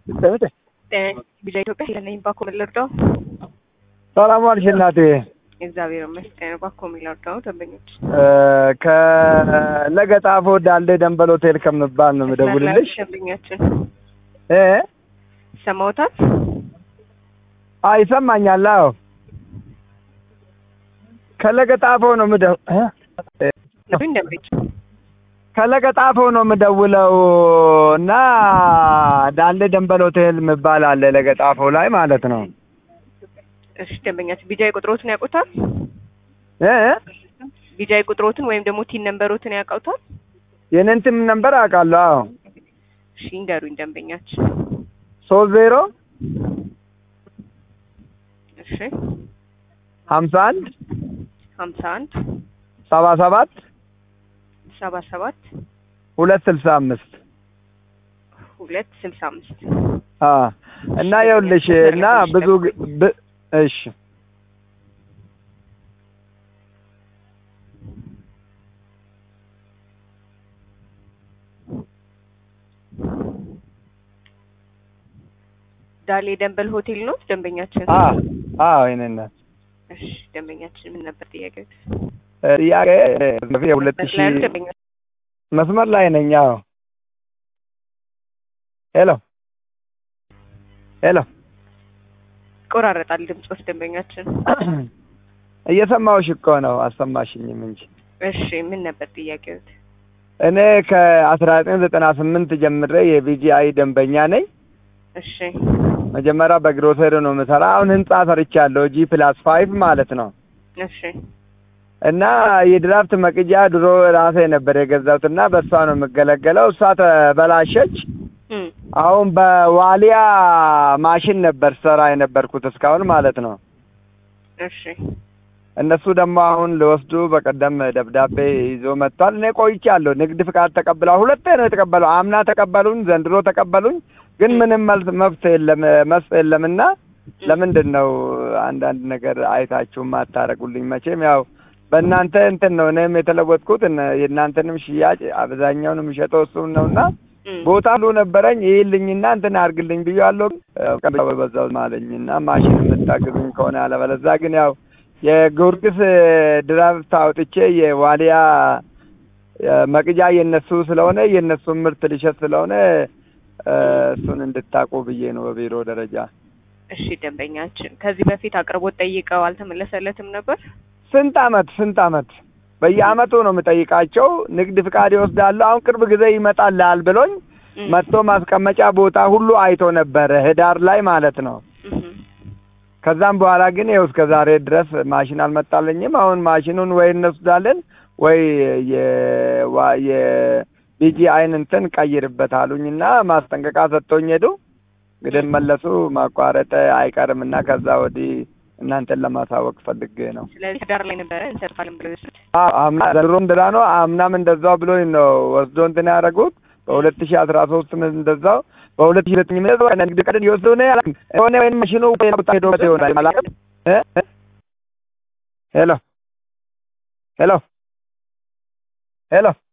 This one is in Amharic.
ሰምተ ቢዛ ኢትዮጵያ ስለነኝ ባኮ ልርዳው። ሰላም ዋልሽ እናቴ። እግዚአብሔር ይመስገን። ባኮ ልርዳው ደንበኞች ከለገጣፎ ዳልዴ ደንበል ሆቴል ከምባል ነው የምደውልልሽ። ደንበኛችን እ ሰማውታል። አይ ይሰማኛል። አዎ ከለገጣፎ ነው የምደው እ ደንበኞች ከለገጣፎ ነው የምደውለው እና ዳሌ ደንበል ሆቴል የሚባል አለ ለገጣፎ ላይ ማለት ነው። እሺ ደንበኛችን ቢጃይ ቁጥሮትን ያውቁታል? እ ቢጃይ ቁጥሮትን ወይም ደግሞ ቲን ነምበሮትን ያውቁታል? የኔን ትም ነንበር አውቃለሁ። አዎ እሺ እንገሩኝ ደንበኛችን። ሶስት ዜሮ እሺ ሀምሳ አንድ ሀምሳ አንድ ሰባ ሰባት ሰባ ሰባት ሁለት ስልሳ አምስት ሁለት ስልሳ አምስት አ እና ይኸውልሽ እና ብዙ ግ- ብ- እሺ ዳሌ ደንበል ሆቴል ነው ደንበኛችን። አ አዎ ይሄንን እሺ ደንበኛችን ምን ነበር ጥያቄው? ጥያቄ የሁለት ሺህ መስላሉ ደንበኛ መስመር ላይ ነኝ። አዎ ሄሎ ሄሎ ይቆራረጣል ድምጾት ደንበኛችን። እየሰማሁሽ እኮ ነው፣ አሰማሽኝም እንጂ እሺ ምን ነበር ጥያቄው? እኔ ከአስራ ዘጠኝ ዘጠና ስምንት ጀምሬ የቢጂአይ ደንበኛ ነኝ። እሺ መጀመሪያ በግሮሰሪ ነው የምሰራ። አሁን ህንጻ ሰርቻለሁ፣ ጂ ፕላስ ፋይቭ ማለት ነው። እሺ እና የድራፍት መቅጃ ድሮ ራሴ ነበር የገዛሁት እና በእሷ ነው የምገለገለው። እሷ ተበላሸች። እም አሁን በዋሊያ ማሽን ነበር ሰራ የነበርኩት እስካሁን ማለት ነው። እሺ እነሱ ደግሞ አሁን ሊወስዱ በቀደም ደብዳቤ ይዞ መጥቷል። እኔ ቆይቻለሁ። ንግድ ፍቃድ ተቀብላ ሁለቴ ነው የተቀበለው። አምና ተቀበሉኝ፣ ዘንድሮ ተቀበሉኝ። ግን ምንም መልስ መፍት የለም መስጥ የለምና ለምንድን ነው አንዳንድ ነገር አይታችሁ ማታረጉልኝ? መቼም ያው በእናንተ እንትን ነው እኔም የተለወጥኩት እነ- የእናንተንም ሽያጭ አብዛኛውን የሚሸጠው እሱን ነውና እም ቦታ ሁሉ ነበረኝ ይልኝና እንትን አድርግልኝ ብያለሁ። ያው በዛው ማለኝና ማሽን የምታግዙኝ ከሆነ አለበለዛ ግን ያው የጊዮርጊስ ድራፍት አውጥቼ የዋሊያ መቅጃ የነሱ ስለሆነ የነሱን ምርት ልሸጥ ስለሆነ እ፣ እሱን እንድታቁ ብዬ ነው በቢሮ ደረጃ። እሺ ደንበኛችን ከዚህ በፊት አቅርቦት ጠይቀው አልተመለሰለትም ነበር? ስንት አመት ስንት አመት በየአመቱ ነው የምጠይቃቸው። ንግድ ፍቃድ ይወስዳሉ። አሁን ቅርብ ጊዜ ይመጣልሃል ብሎኝ እም መጥቶ ማስቀመጫ ቦታ ሁሉ አይቶ ነበረ ህዳር ላይ ማለት ነው። እም ከዛም በኋላ ግን ይኸው እስከ ዛሬ ድረስ ማሽን አልመጣልኝም። አሁን ማሽኑን ወይ እንወስዳለን ወይ የዋ- የቢጂአይን እንትን ቀይርበት አሉኝና ማስጠንቀቂያ ሰጥቶኝ ሄዱ። እንግዲህ መለሱ ማቋረጥ አይቀርም እና ከዛ ወዲህ እናንተን ለማሳወቅ ፈልጌ ነው። ስለዚህ ህዳር ላይ ነበረ እንሰርፋለን ብለው የወሰዱት። አዎ፣ አምና ዘንድሮም እንደዛ ነው። አምናም እንደዛው ብሎኝ ነው ወስዶ እንትን ያደረጉት። በሁለት ሺህ አስራ ሶስትም እንደዛው በሁለት ሺህ ዘጠኝ እንደዛው ንግድ ቀድን ይወስዱ ነው ያለ የሆነ ወይም ማሽኑ ሌላ ቦታ ሄዶበት ይሆናል አላውቅም። እ እ ሄሎ ሄሎ ሄሎ